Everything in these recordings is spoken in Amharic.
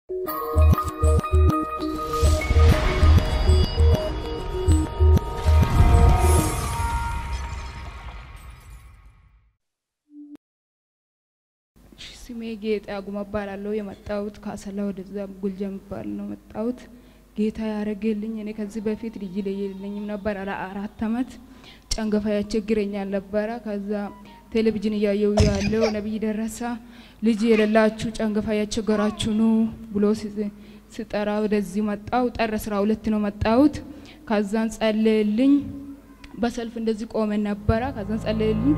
ስሜ ጌጤ አጉማ እባላለሁ። የመጣሁት ከአሰላ ወደዛ ጉልጃ የሚባል ነው መጣሁት። ጌታ ያደረገልኝ እኔ ከዚህ በፊት ልጅ የለኝም ነበር። አራት አመት ጨንገፋ ያስቸግረኛል ነበረ። ከዛ ቴሌቪዥን እያየው ያለው ነቢይ ደረሳ ልጅ የሌላችሁ ጨንገፋ ያስቸገራችሁ ኑ ብሎ ስጠራ ወደዚህ መጣው። ጠር አስራ ሁለት ነው መጣሁት። ከዛን ጸለየልኝ። በሰልፍ እንደዚህ ቆመን ነበረ። ከዛን ጸለየልኝ።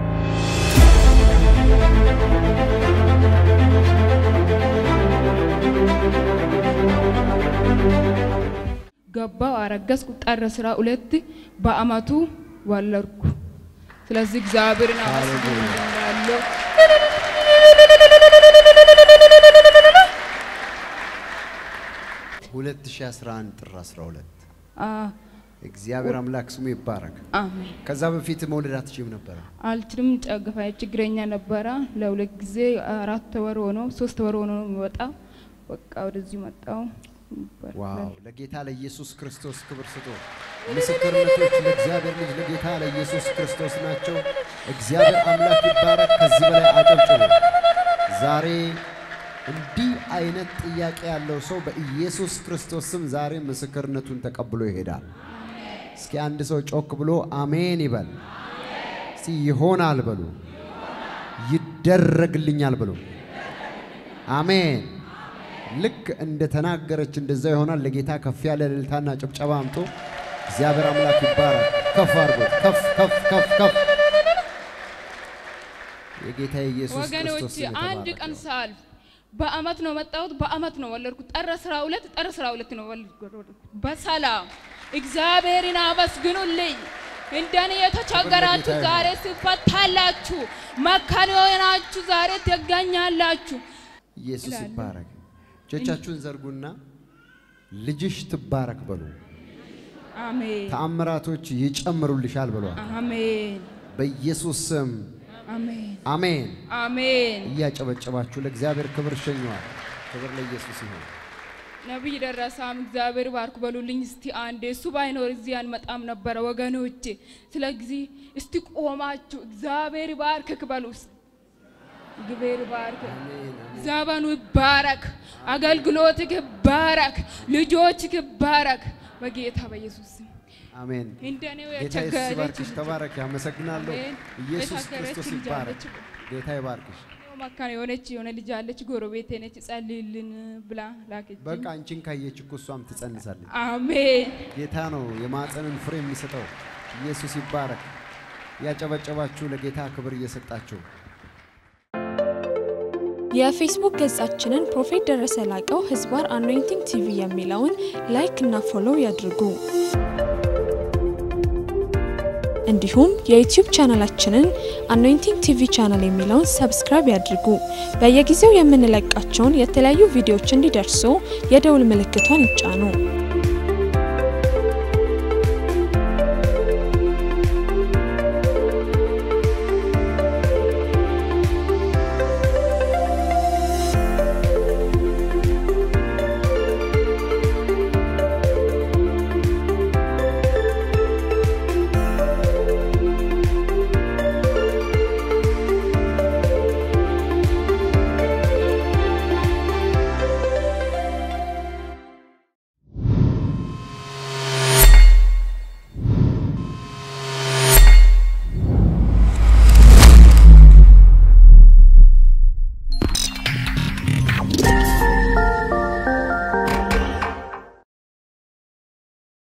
ገባው አረገዝኩ። ጥር አስራ ሁለት በአመቱ ወለድኩ። ስለዚህ እግዚአብሔርን አመስግናለሁ። ሁለት ሺህ አስራ አንድ ጥር አስራ ሁለት አ እግዚአብሔር አምላክ ስሙ ይባረክ። አሜን። ከዛ በፊት መውለድ አትችይም ነበረ? አልችልም። ጨንገፋ ችግረኛ ነበረ። ለሁለት ጊዜ አራት ወር ሆኖ ሶስት ወር ሆኖ ነው የሚወጣው። በቃ ወደዚህ መጣው። ዋው! ለጌታ ለኢየሱስ ክርስቶስ ክብር ስጡ። ምስክርነቶች ለእግዚአብሔር ልጅ ለጌታ ለኢየሱስ ክርስቶስ ናቸው። እግዚአብሔር አምላክ ይባረክ። ከዚህ በላይ አጨብጭቡ። ዛሬ እንዲህ አይነት ጥያቄ ያለው ሰው በኢየሱስ ክርስቶስ ስም ዛሬ ምስክርነቱን ተቀብሎ ይሄዳል። እስኪ አንድ ሰው ጮክ ብሎ አሜን ይበል። እስቲ ይሆናል በሉ፣ ይደረግልኛል በሉ። አሜን። ልክ እንደ ተናገረች እንደዛ ይሆናል። ለጌታ ከፍ ያለ እልልታና ጭብጨባ አምጡ። እግዚአብሔር አምላክ ይባረክ። ከፍ አድርጎ ከፍ ከፍ ከፍ ከፍ የጌታ የኢየሱስ ወገኖች ክርስቶስ ስም አንድ የተባረከ ቀን ይሁን። ሳልፍ በአመት ነው መጣሁት። በአመት ነው ወለድኩት። ጥር አስራ ሁለት ጥር አስራ ሁለት ነው ወለድኩት በሰላም እግዚአብሔርን አመስግኑልኝ። እንደኔ የተቸገራችሁ ይሁን። ዛሬ ስፈታላችሁ፣ መካን የሆናችሁ ዛሬ ትገኛላችሁ። ኢየሱስ እላለሁ። ይባረክ። እጆቻችሁን ዘርጉና ልጅሽ ትባረክ በሉ። አሜን ተአምራቶች ይጨምሩልሻል ብሏል። አሜን በኢየሱስ ስም አሜን አሜን። አሜን። እያጨበጨባችሁ ለእግዚአብሔር ክብር ሸኘዋል። ክብር ለኢየሱስ ይሁን። ነቢይ ደረሳም እግዚአብሔር ባርክ በሉልኝ። እስቲ አንዴ እሱ ባይኖር እዚህ አንመጣም ነበረ ወገኖቼ። ስለዚህ እስቲ ቆማችሁ እግዚአብሔር ባርክክ በሉ። እግዚአብሔር ባርክ፣ ዘመኑ ይባረክ፣ አገልግሎትክ ይባረክ፣ ልጆችክ ይባረክ በጌታ በኢየሱስ ስም። አሜን። እንደኔው ጌታ ኢየሱስ የቸገረች ይባርክሽ። ተባረክ። አመሰግናለሁ። አሜን። ኢየሱስ የተቸገረች ክርስቶስ ልጅ ይባረክ። አለች። ጌታ ይባርክሽ። መካን የሆነች የሆነ ልጅ አለች፣ ጎረቤቴ ነች። ጸልይልን ብላ ላከች። በቃ አንቺን ካየች እኮ እሷም ትጸንሳለች። አሜን ጌታ ነው የማፀንን ፍሬ የሚሰጠው። ኢየሱስ ይባረክ። ያጨበጨባችሁ ለጌታ ክብር እየሰጣችሁ የፌስቡክ ገጻችንን ፕሮፌት ደረሰ ላቀው ህዝባር አኖይንቲንግ ቲቪ የሚለውን ላይክ እና ፎሎው ያድርጉ። እንዲሁም የዩቲዩብ ቻናላችንን አኖይንቲንግ ቲቪ ቻናል የሚለውን ሰብስክራይብ ያድርጉ። በየጊዜው የምንለቃቸውን የተለያዩ ቪዲዮዎች እንዲደርሱ የደውል ምልክቷን ይጫኑ።